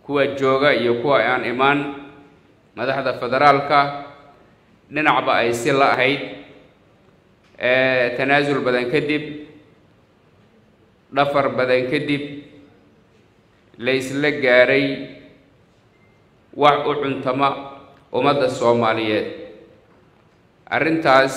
kuwa jooga iyo kuwa aan imaan madaxda federaalka dhinacba ay si la ahayd tanaasul badan kadib dhafar badan kadib la isla gaaray wax u cuntama ummadda soomaaliyeed arrintaas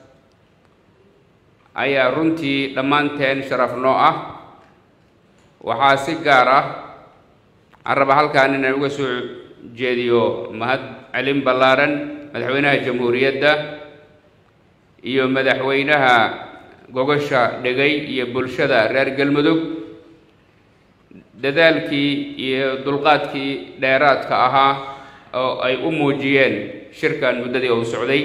ayaa runtii dhammaanteen sharaf noo ah waxaa si gaar ah aan raba halkaan inaan uga soo jeediyo mahad celin ballaaran madaxweynaha jamhuuriyadda iyo madaxweynaha gogosha dhegay iyo bulshada reer galmudug dadaalkii iyo dulqaadkii dheeraadka ahaa oo ay u muujiyeen shirkan muddadii uu socday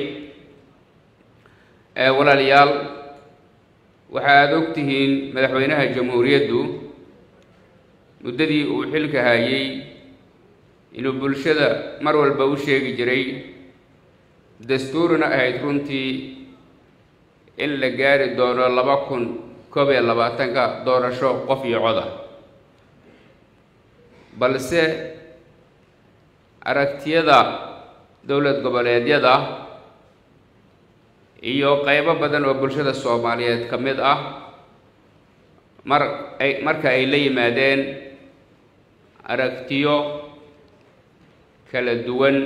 walaalayaal waxa aada og tihiin madaxweynaha jamhuuriyaddu muddadii uu xilka hayay inuu bulshada mar walba u sheegi jiray dastuurina ahayd runtii in la gaari doono laba kun koob iyo labaatanka doorasho qof iyo coda balse aragtiyada dowlad goboleedyada iyo qaybo badan oo bulshada soomaaliyeed ka mid ah mar ay marka ay la yimaadeen aragtiyo kala duwan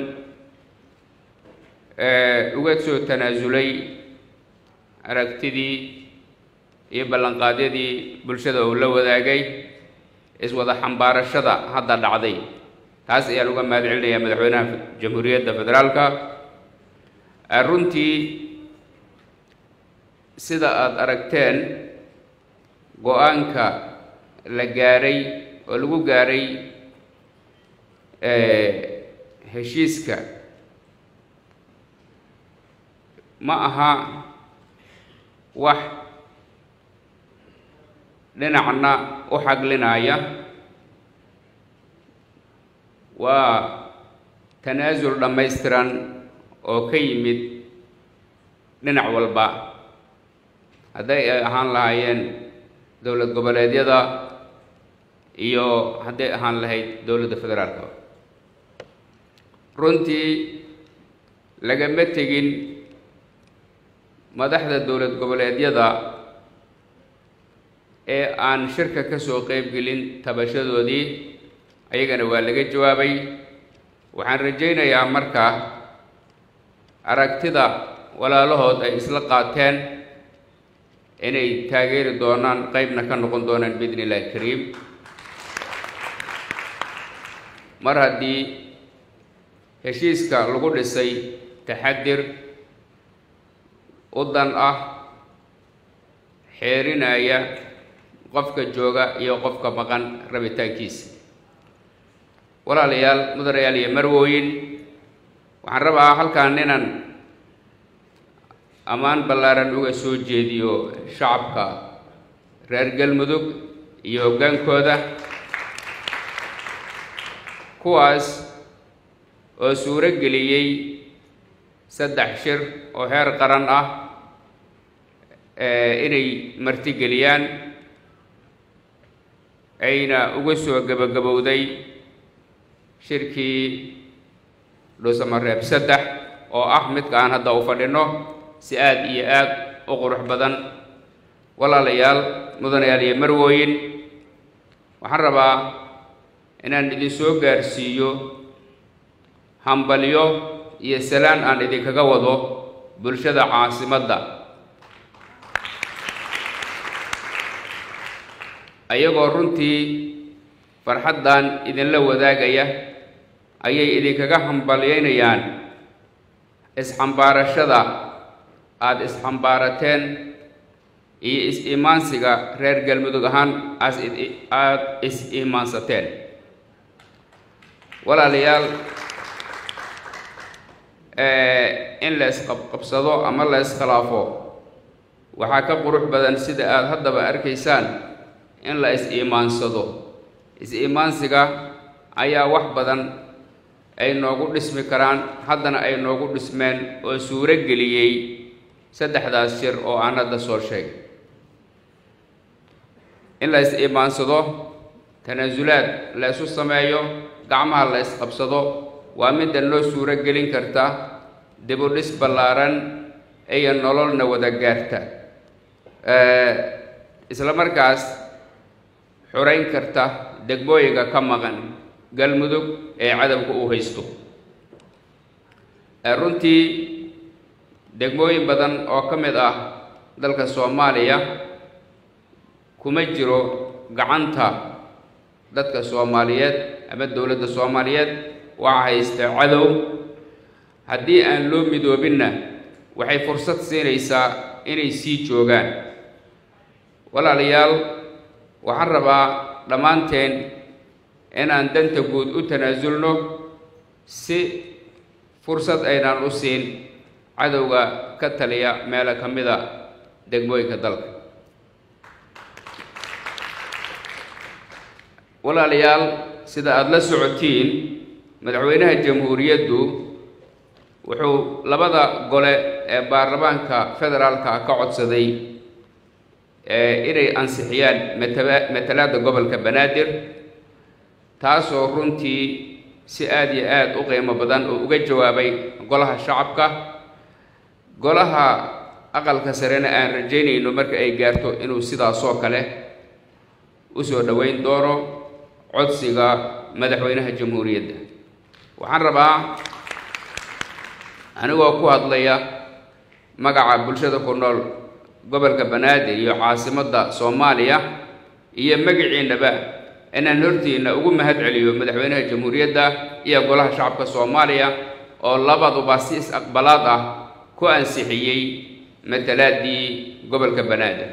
uga soo tanaasulay aragtidii iyo ballanqaadyadii bulshada uu la wadaagay iswada xambaarashada hadda dhacday taas ayaan uga mahad celinayaa madaxweynaha jamhuuriyadda federaalka runtii sida aada aragteen go-aanka la gaaray oo lagu gaaray heshiiska ma aha wax dhinacna u xaglinaya waa tanaasul dhammaystiran oo ka yimid dhinac walba hadday ay ahaan lahaayeen dowlad goboleedyada iyo hadday ahaan lahayd dowladda federaalka runtii lagama tegin madaxda dowlad goboleedyada ee aan shirka ka soo qeybgelin tabashadoodii ayagana waa laga jawaabay waxaan rajaynayaa marka aragtida walaalahood ay isla qaateen inay taageeri doonaan qeybna ka noqon doonaan biidni illahi kariim mar haddii heshiiska lagu dhisay taxadir u dan ah xeerinaya qofka jooga iyo qofka maqan rabitaankiisa walaalayaal mudanayaal iyo marwooyin waxaan rabaa halkaan inaan ammaan ballaaran uga soo jeediyo shacabka reer galmudug iyo hoggaankooda kuwaas oo suuro geliyey saddex shir oo heer qaran ah inay martigeliyaan ayna uga soo gebagabowday shirkii dhuusamareeb saddex oo ah midka aan hadda u fadhino si aada iyo aada u qurux badan walaalayaal mudanayaal iyo marwooyin waxaan rabaa inaan idin soo gaarsiiyo hambalyo iyo salaan aan idinkaga wado bulshada caasimadda ayagoo runtii farxaddan idinla wadaagaya ayay idinkaga hambalyaynayaan isxambaarashada aada isxambaarateen iyo is-iimaansiga reer galmudug ahaan as aada is-iimaansateen walaalayaal in la isqabqabsado ama la iskhilaafo waxaa ka qurux badan sida aada haddaba arkaysaan in la is-iimaansado is-iimaansiga ayaa wax badan ay noogu dhismi karaan haddana ay noogu dhismeen oo suuro geliyey saddexdaas shir oo aan hadda soo sheegay in la is-iimaansado tanaasulaad la isu sameeyo gacmaha la isqabsado waa midda noo suuro gelin karta dibudhis ballaaran iyo nololna wada gaarta isla markaas xurayn karta degmooyinka ka maqan galmudug ee cadowga uu haysto runtii degmooyin badan oo ka mid ah dalka soomaaliya kuma jiro gacanta dadka soomaaliyeed ama dowladda soomaaliyeed waxaa haysta cadow haddii aan loo midoobinna waxay fursad siinaysaa inay sii joogaan walaalayaal waxaan rabaa dhammaanteen inaan danta guud u tanaasulno si fursad aynaan u siin cadowga ka taliya meelo ka mida degmooyinka dalka walaalayaal sida aada la socotiin madaxweynaha jamhuuriyaddu wuxuu labada gole ee baarlamaanka federaalka ka codsaday inay ansixiyaan mataba matalaadda gobolka banaadir taasoo runtii si aada iyo aada u qiimo badan oo uga jawaabay golaha shacabka golaha aqalka sarena aan rajaynayno marka ay gaarto inuu sidaasoo kale usoo dhoweyn doono codsiga madaxweynaha jamhuuriyadda waxaan rabaa anigoo ku hadlaya magaca bulshada ku nool gobolka banaadir iyo caasimadda soomaaliya iyo magaciinaba inaan hortiina ugu mahad celiyo madaxweynaha jamhuuriyadda iyo golaha shacabka soomaaliya oo labaduba si is-aqbalaad ah ku ansixiyey matalaaddii gobolka banaadir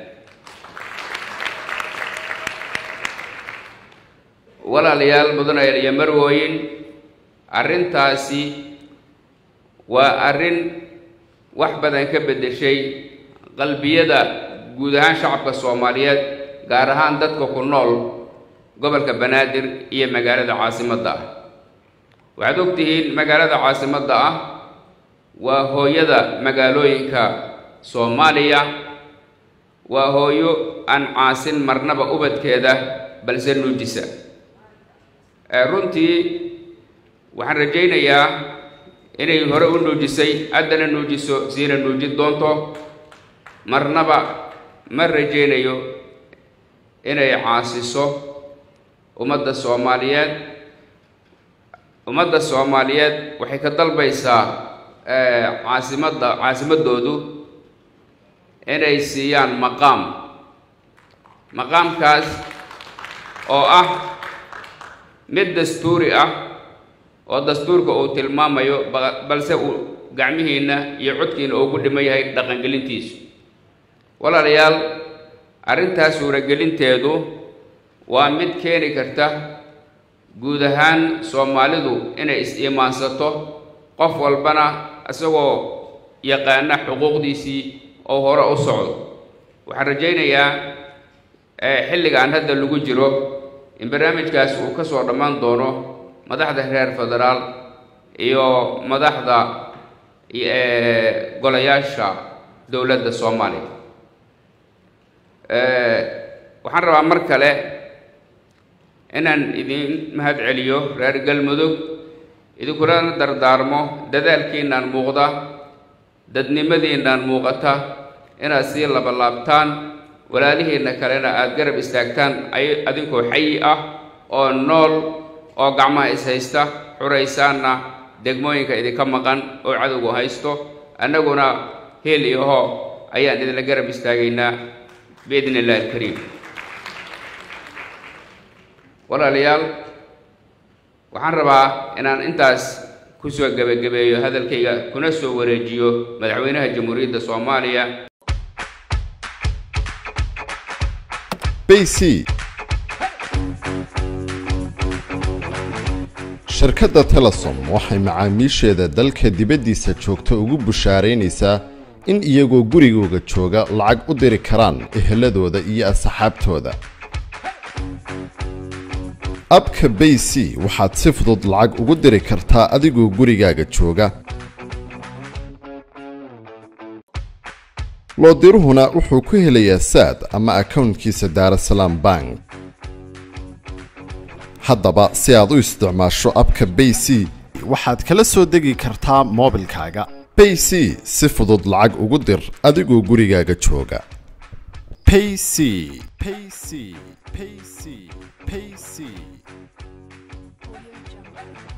walaalayaal mudanayaal iyo marwooyin arrintaasi waa arrin wax badan ka beddeshay qalbiyada guud ahaan shacabka soomaaliyeed gaar ahaan dadka ku nool gobolka banaadir iyo magaalada caasimadda ah waxaad og tihiin magaalada caasimadda ah waa hooyada magaalooyinka soomaaliya waa hooyo aan caasin marnaba ubadkeeda balse nuujisa runtii waxaan rajaynayaa inay hore u nuujisay haddana nuujiso siina nuujin doonto marnaba ma rajaynayo inay caasiso ummadda soomaaliyeed ummadda soomaaliyeed waxay ka dalbaysaa caasimadda caasimaddoodu inay siiyaan maqaam maqaamkaas oo ah mid dastuuri ah oo dastuurka uu tilmaamayo balse uu gacmihiinna iyo codkiina uu ku dhiman yahay dhaqangelintiisu walaalayaal arrintaas suuragelinteedu waa mid keeni karta guud ahaan soomaalidu inay is-iimaansato qof walbana isagoo yaqaana xuquuqdiisii oo hore u socdo waxaan rajaynayaa xilligaan hadda lagu jiro in barnaamijkaas uu ka soo dhammaan doono madaxda reer federaal iyo madaxda golayaasha dowladda soomaaliya waxaan rabaa mar kale inaan idin mahad celiyo reer galmudug idinkuna dardaarmo dadaalkiinaan muuqda dadnimadiinaan muuqata inaad sii labalaabtaan walaalihiinna kalena aada garab istaagtaan ay adinkoo xayi ah oo nool oo gacmaha is haysta xuraysaanna degmooyinka idinka maqan oo cadowgu haysto annaguna heel iyo hoo ayaan idinla garab istaagaynaa biidn illahi alkariim walaalayaal waxaan rabaa inaan intaas kusoo gebagabeeyo hadalkayga kuna soo wareejiyo madaxweynaha jamhuuriyadda soomaaliya bc shirkadda telesom waxay macaamiisheeda dalka dibaddiisa joogta ugu bushaaraynaysaa in iyagoo gurigooga jooga lacag u diri karaan eheladooda iyo asxaabtooda abka bay c waxaad si fudud lacag ugu diri kartaa adigoo gurigaaga jooga loodiruhuna wuxuu ku helayaa saad ama akownkiisa daarasalaam bank haddaba si aad u isticmaasho abka bay c waxaad kala soo degi kartaa moobilkaaga bay c si fudud lacag ugu dir adigoo gurigaaga jooga payc payc payc payc